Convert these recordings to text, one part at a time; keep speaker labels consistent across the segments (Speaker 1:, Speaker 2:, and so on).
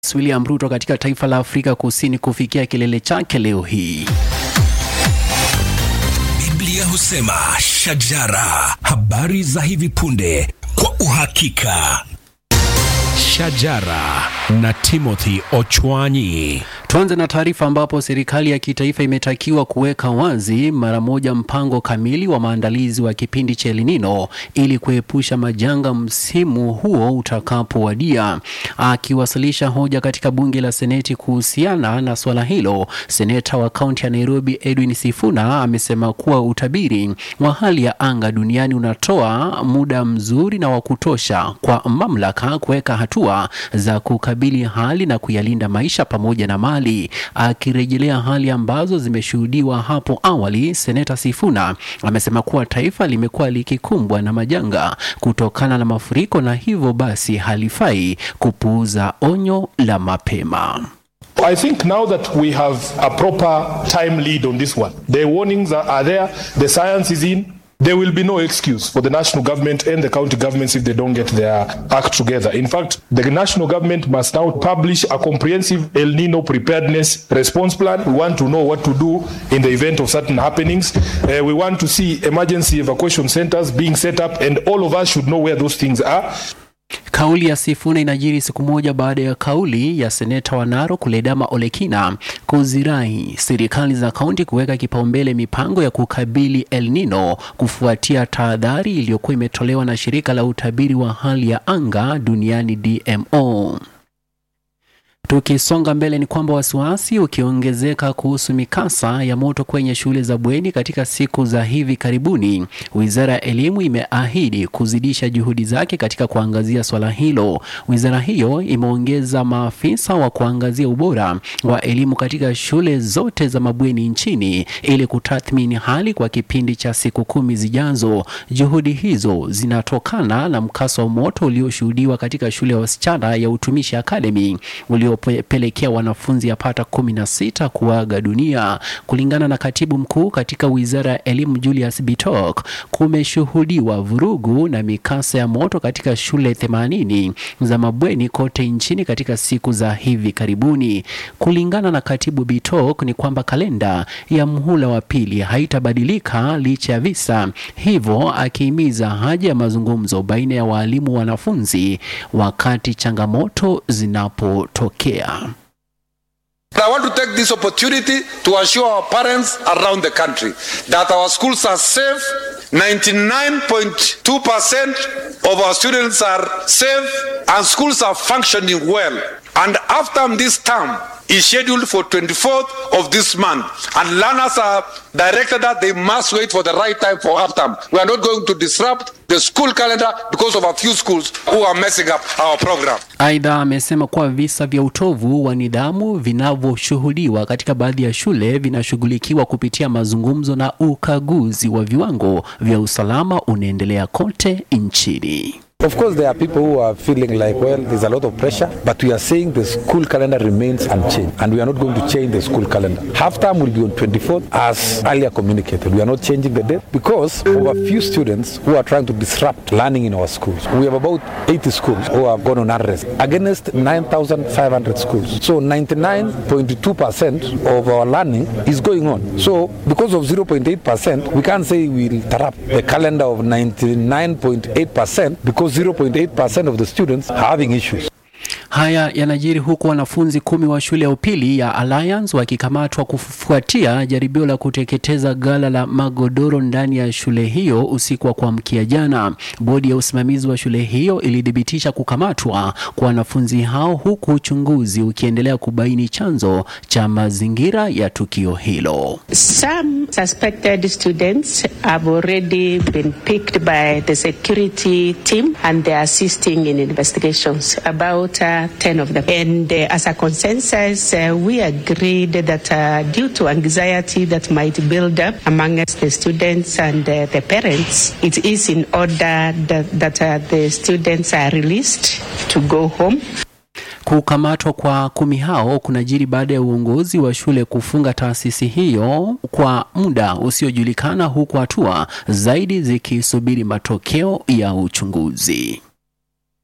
Speaker 1: William Ruto katika taifa la Afrika Kusini kufikia kilele chake leo hii.
Speaker 2: Biblia husema shajara, habari za hivi punde kwa uhakika. Shajara na Timothy Ochwanyi.
Speaker 1: Tuanze na taarifa ambapo serikali ya kitaifa imetakiwa kuweka wazi mara moja mpango kamili wa maandalizi wa kipindi cha El Nino ili kuepusha majanga msimu huo utakapowadia. Akiwasilisha hoja katika bunge la Seneti kuhusiana na swala hilo, seneta wa kaunti ya Nairobi Edwin Sifuna amesema kuwa utabiri wa hali ya anga duniani unatoa muda mzuri na wa kutosha kwa mamlaka kuweka hatua za kukabili hali na kuyalinda maisha pamoja na mali. Akirejelea hali ambazo zimeshuhudiwa hapo awali, seneta Sifuna amesema kuwa taifa limekuwa likikumbwa na majanga kutokana na mafuriko na hivyo basi halifai kupuuza onyo la mapema.
Speaker 3: I think now that we have a proper time lead on this one, the warnings are, are there, the science is in. There will be no excuse for the national government and the county governments if they don't get their act together. In fact, the national government must now publish a comprehensive El Nino preparedness response plan. We want to know what to do in the event of certain happenings. Uh, we want to see emergency evacuation centers being set up, and all of us should know where those things are.
Speaker 1: Kauli ya Sifuna inajiri siku moja baada ya kauli ya seneta wa Narok Ledama Olekina kuzirai serikali za kaunti kuweka kipaumbele mipango ya kukabili El Nino kufuatia tahadhari iliyokuwa imetolewa na shirika la utabiri wa hali ya anga duniani DMO. Tukisonga mbele ni kwamba wasiwasi ukiongezeka kuhusu mikasa ya moto kwenye shule za bweni katika siku za hivi karibuni, wizara ya elimu imeahidi kuzidisha juhudi zake katika kuangazia swala hilo. Wizara hiyo imeongeza maafisa wa kuangazia ubora wa elimu katika shule zote za mabweni nchini ili kutathmini hali kwa kipindi cha siku kumi zijazo. Juhudi hizo zinatokana na mkasa wa moto ulioshuhudiwa katika shule ya wasichana ya Utumishi Academy ulio pelekea wanafunzi yapata kumi na sita kuaga dunia. Kulingana na katibu mkuu katika wizara ya elimu Julius Bitok, kumeshuhudiwa vurugu na mikasa ya moto katika shule 80 za mabweni kote nchini katika siku za hivi karibuni. Kulingana na katibu Bitok ni kwamba kalenda ya mhula wa pili haitabadilika licha ya visa hivyo, akihimiza haja ya mazungumzo baina ya waalimu wanafunzi wakati changamoto zinapotokea.
Speaker 4: I want to take this opportunity to assure our parents around the country that our schools are safe. 99.2% of our students are safe and schools are functioning well. And after this term is scheduled for 24th of this month, and learners are directed that they must wait for the right time for half term. We are not going to disrupt the school calendar because of a few schools who are messing up our program.
Speaker 1: Aidha, amesema kuwa visa vya utovu wa nidhamu vinavyoshuhudiwa katika baadhi ya shule vinashughulikiwa kupitia mazungumzo na ukaguzi wa viwango vya usalama unaendelea kote nchini.
Speaker 5: Of course, there are people who are feeling like, well, there's a lot of pressure, but we are saying the school calendar remains unchanged, and we are not going to change the school calendar. Half term will be on 24th, as earlier communicated. We are not changing the date because of a few students who are trying to disrupt learning in our schools. We have about 80 schools who have gone on arrest against 9,500 schools. So 99.2% of our learning is going on. So because of 0.8%, we can't say we'll interrupt the calendar of 99.8% because 0.8% of the students are having issues.
Speaker 1: Haya yanajiri huku wanafunzi kumi wa shule ya upili ya Alliance wakikamatwa kufuatia jaribio la kuteketeza gala la magodoro ndani ya shule hiyo usiku wa kuamkia jana. Bodi ya usimamizi wa shule hiyo ilithibitisha kukamatwa kwa wanafunzi hao huku uchunguzi ukiendelea kubaini chanzo cha mazingira ya tukio hilo.
Speaker 6: Some suspected students have already been picked by the security team and they are assisting in investigations. About uh, 10 of them. And uh, as a consensus, uh, we agreed that uh, due to anxiety that might build up amongst the students and uh, the parents, it is in order that, that uh, the students are released to go home.
Speaker 1: Kukamatwa kwa kumi hao kunajiri baada ya uongozi wa shule kufunga taasisi hiyo kwa muda usiojulikana, huku hatua zaidi zikisubiri matokeo ya uchunguzi.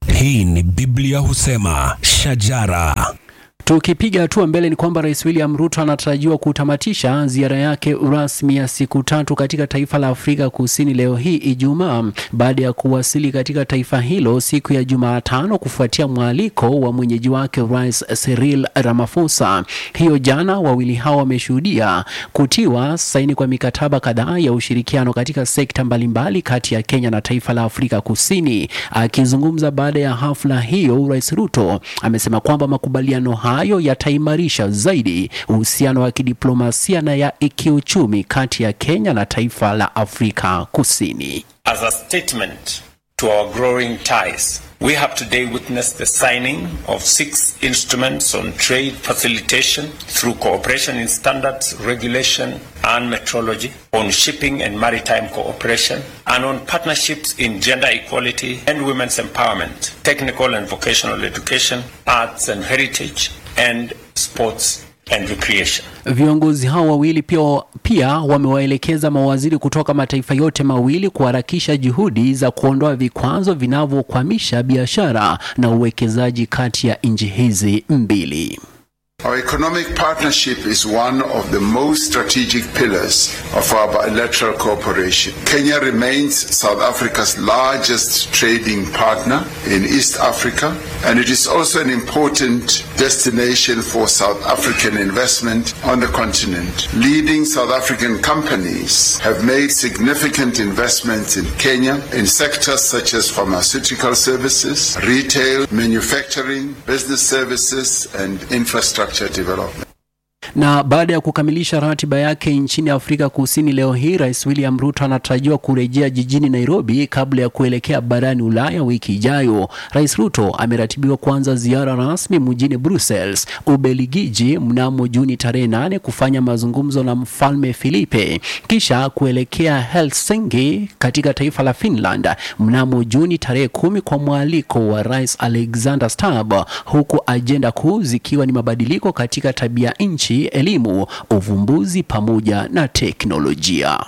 Speaker 2: Hii ni Biblia husema shajara.
Speaker 1: Tukipiga hatua mbele ni kwamba Rais William Ruto anatarajiwa kutamatisha ziara yake rasmi ya siku tatu katika taifa la Afrika Kusini leo hii Ijumaa, baada ya kuwasili katika taifa hilo siku ya Jumatano kufuatia mwaliko wa mwenyeji wake Rais Cyril Ramaphosa. Hiyo jana, wawili hao wameshuhudia kutiwa saini kwa mikataba kadhaa ya ushirikiano katika sekta mbalimbali kati ya Kenya na taifa la Afrika Kusini. Akizungumza baada ya hafla hiyo, Rais Ruto amesema kwamba makubaliano hayo yataimarisha zaidi uhusiano wa kidiplomasia na ya kiuchumi kati ya Kenya na taifa la Afrika Kusini.
Speaker 7: As a statement to our growing ties, we have today witnessed the signing of six instruments on trade facilitation through cooperation in standards, regulation, and metrology, on shipping and maritime cooperation, and on partnerships in gender equality and women's empowerment, technical and vocational education, arts and heritage, and sports and recreation.
Speaker 1: Viongozi hao wawili pia, pia wamewaelekeza mawaziri kutoka mataifa yote mawili kuharakisha juhudi za kuondoa vikwazo vinavyokwamisha biashara na uwekezaji kati ya nchi hizi mbili.
Speaker 8: Our economic partnership is one of the most strategic pillars of our bilateral cooperation. Kenya remains South Africa's largest trading partner in East Africa, and it is also an important destination for South African investment on the continent. Leading South African companies have made significant investments in Kenya in sectors such as pharmaceutical services, retail, manufacturing, business services, and infrastructure development.
Speaker 1: Na baada ya kukamilisha ratiba yake nchini Afrika Kusini leo hii, Rais William Ruto anatarajiwa kurejea jijini Nairobi kabla ya kuelekea barani Ulaya wiki ijayo. Rais Ruto ameratibiwa kuanza ziara rasmi mjini Brussels, Ubelgiji mnamo Juni tarehe nane kufanya mazungumzo na Mfalme Filipe, kisha kuelekea Helsinki katika taifa la Finland mnamo Juni tarehe kumi kwa mwaliko wa Rais Alexander Stubb, huku ajenda kuu zikiwa ni mabadiliko katika tabia nchi elimu, uvumbuzi pamoja na teknolojia.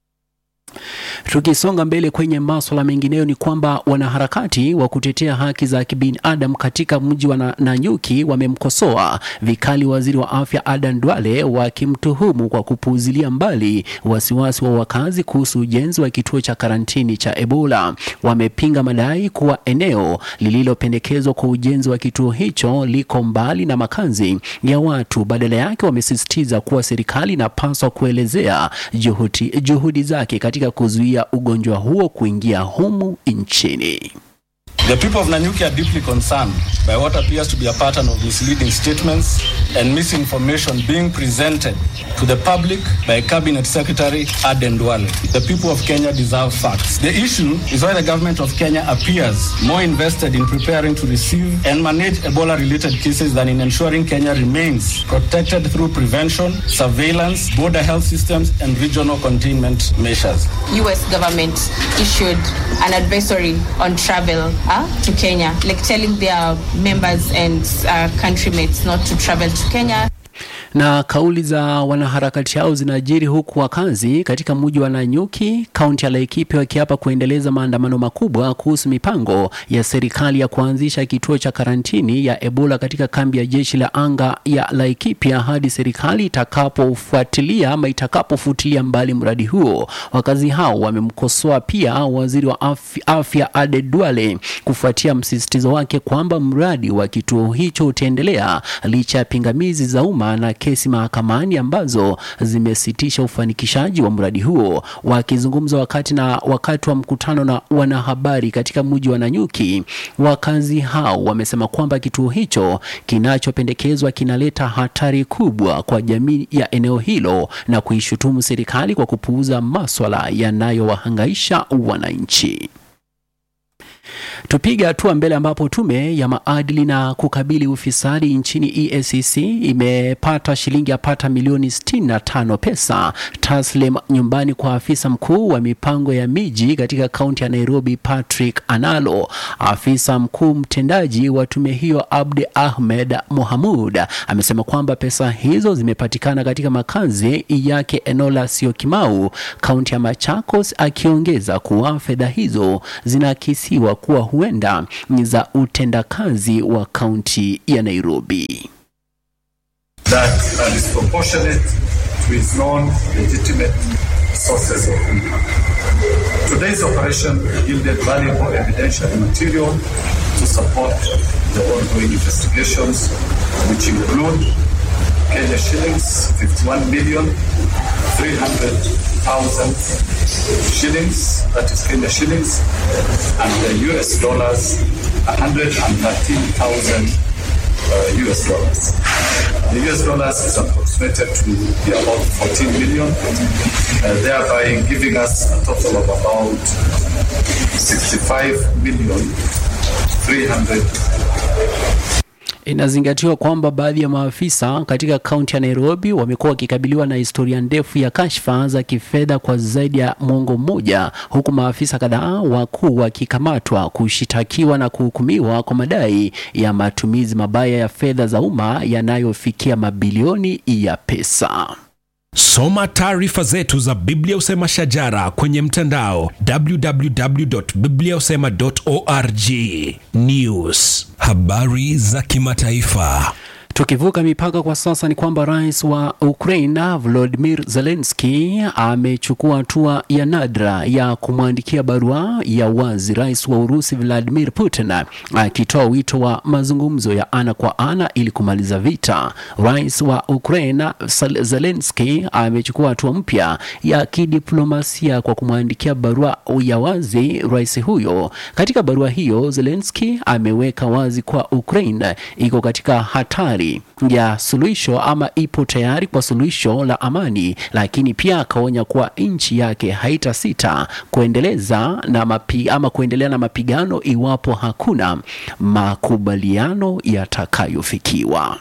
Speaker 1: Tukisonga mbele kwenye maswala mengineyo ni kwamba wanaharakati wa kutetea haki za kibinadamu katika mji wa Nanyuki wamemkosoa vikali waziri wa afya Adan Duale wakimtuhumu kwa kupuuzilia mbali wasiwasi wa wakazi kuhusu ujenzi wa kituo cha karantini cha Ebola. Wamepinga madai kuwa eneo lililopendekezwa kwa ujenzi wa kituo hicho liko mbali na makazi ya watu. Badala yake, wamesisitiza kuwa serikali inapaswa kuelezea juhudi, juhudi zake katika kuzuia ugonjwa huo kuingia humu nchini.
Speaker 9: The people of Nanyuki are deeply concerned by what appears to be a pattern of misleading statements and misinformation being presented to the public by Cabinet Secretary Aden Duale. The people of Kenya deserve facts. The issue is why the government of Kenya appears more invested in preparing to receive and manage Ebola-related cases than in ensuring Kenya remains protected through prevention, surveillance, border health systems, and regional containment measures.
Speaker 10: U.S. government issued an advisory on travel uh, to Kenya, like telling their members and uh, countrymates not to travel to Kenya.
Speaker 1: Na kauli za wanaharakati hao zinajiri huku wakazi katika mji wa Nanyuki, kaunti ya Laikipia, wakiapa kuendeleza maandamano makubwa kuhusu mipango ya serikali ya kuanzisha kituo cha karantini ya Ebola katika kambi ya jeshi la anga ya Laikipia hadi serikali itakapofuatilia ama itakapofutilia mbali mradi huo. Wakazi hao wamemkosoa pia waziri wa afya, afya Ade Duale kufuatia msisitizo wake kwamba mradi wa kituo hicho utaendelea licha ya pingamizi za umma na kesi mahakamani ambazo zimesitisha ufanikishaji wa mradi huo. Wakizungumza wakati na wakati wa mkutano na wanahabari katika mji wa Nanyuki, wakazi hao wamesema kwamba kituo hicho kinachopendekezwa kinaleta hatari kubwa kwa jamii ya eneo hilo na kuishutumu serikali kwa kupuuza maswala yanayowahangaisha wananchi. Tupiga hatua mbele ambapo tume ya maadili na kukabili ufisadi nchini EACC imepata shilingi yapata milioni 65 pesa taslim nyumbani kwa afisa mkuu wa mipango ya miji katika kaunti ya Nairobi Patrick Analo. Afisa mkuu mtendaji wa tume hiyo Abdi Ahmed Mohamud amesema kwamba pesa hizo zimepatikana katika makazi yake eneo la Syokimau, kaunti ya Machakos, akiongeza kuwa fedha hizo zinaakisiwa kuwa huenda ni za utendakazi wa kaunti ya Nairobi.
Speaker 11: that are disproportionate to its non-legitimate sources of income. Today's operation yielded valuable evidential material to support the ongoing investigations, which include Kenya shillings 51 million 300,000 shillings, that is Kenya shillings, and the US dollars 113,000 uh, US dollars. The US dollars is approximated to be about 14 million, uh, thereby giving us a total of about 65 million 300
Speaker 1: Inazingatiwa kwamba baadhi ya maafisa katika kaunti ya Nairobi wamekuwa wakikabiliwa na historia ndefu ya kashfa za kifedha kwa zaidi ya mwongo mmoja, huku maafisa kadhaa wakuu wakikamatwa, kushitakiwa na kuhukumiwa kwa madai ya matumizi mabaya ya fedha za umma yanayofikia mabilioni ya pesa.
Speaker 2: Soma taarifa zetu za Biblia Usema Shajara kwenye mtandao www.bibliausema.org. News, habari za kimataifa.
Speaker 1: Tukivuka mipaka kwa sasa ni kwamba rais wa Ukraine Volodymyr Zelensky amechukua hatua ya nadra ya kumwandikia barua ya wazi rais wa Urusi Vladimir Putin akitoa wito wa mazungumzo ya ana kwa ana ili kumaliza vita. Rais wa Ukraine Zelensky amechukua hatua mpya ya kidiplomasia kwa kumwandikia barua ya wazi rais huyo. Katika barua hiyo, Zelensky ameweka wazi kwa Ukraine iko katika hatari ya suluhisho ama ipo tayari kwa suluhisho la amani, lakini pia akaonya kuwa nchi yake haitasita kuendeleza na mapi, ama kuendelea na mapigano iwapo hakuna makubaliano yatakayofikiwa.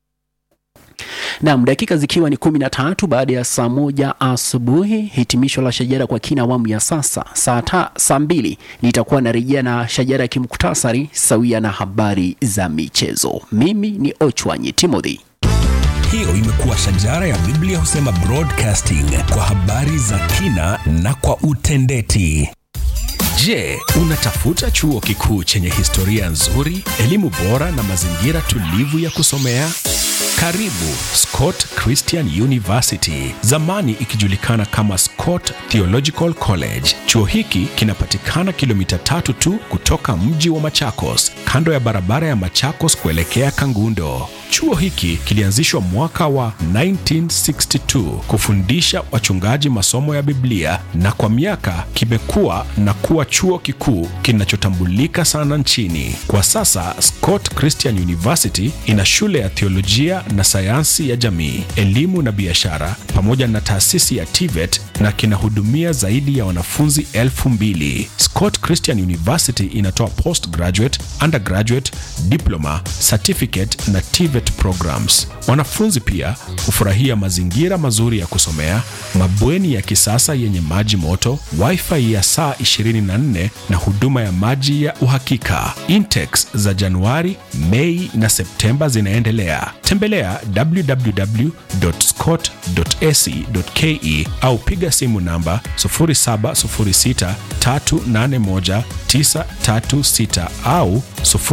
Speaker 1: Naam, dakika zikiwa ni kumi na tatu baada ya saa moja asubuhi, hitimisho la shajara kwa kina awamu ya sasa. Saa ta, saa mbili nitakuwa narejea na shajara ya kimuktasari sawia na habari za michezo. Mimi ni Ochwanyi Timothy.
Speaker 2: Hiyo imekuwa shajara ya Biblia Husema Broadcasting kwa habari za kina na kwa utendeti. Je, unatafuta chuo kikuu chenye historia nzuri, elimu bora na mazingira tulivu ya kusomea? Karibu Scott Christian University, zamani ikijulikana kama Scott Theological College. Chuo hiki kinapatikana kilomita tatu tu kutoka mji wa Machakos, kando ya barabara ya Machakos kuelekea Kangundo. Chuo hiki kilianzishwa mwaka wa 1962 kufundisha wachungaji masomo ya Biblia na kwa miaka kimekuwa na kuwa chuo kikuu kinachotambulika sana nchini. Kwa sasa Scott Christian University ina shule ya theolojia na sayansi ya jamii, elimu na biashara pamoja na taasisi ya TVET na kinahudumia zaidi ya wanafunzi elfu mbili. Scott Christian University inatoa postgraduate, undergraduate, diploma, certificate na TVET programs. Wanafunzi pia hufurahia mazingira mazuri ya kusomea, mabweni ya kisasa yenye maji moto, wifi ya saa 24 na huduma ya maji ya uhakika. Intex za Januari, Mei na Septemba zinaendelea. Tembelea www.scott.ac.ke au piga simu namba 0706381936 au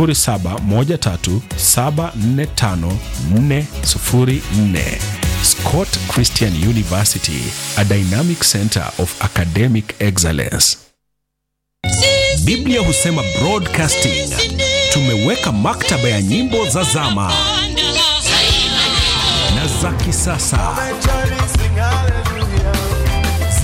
Speaker 2: 0713745404. Scott Christian University, a dynamic center of academic excellence. Biblia Husema Broadcasting. Tumeweka maktaba ya nyimbo za zama na za kisasa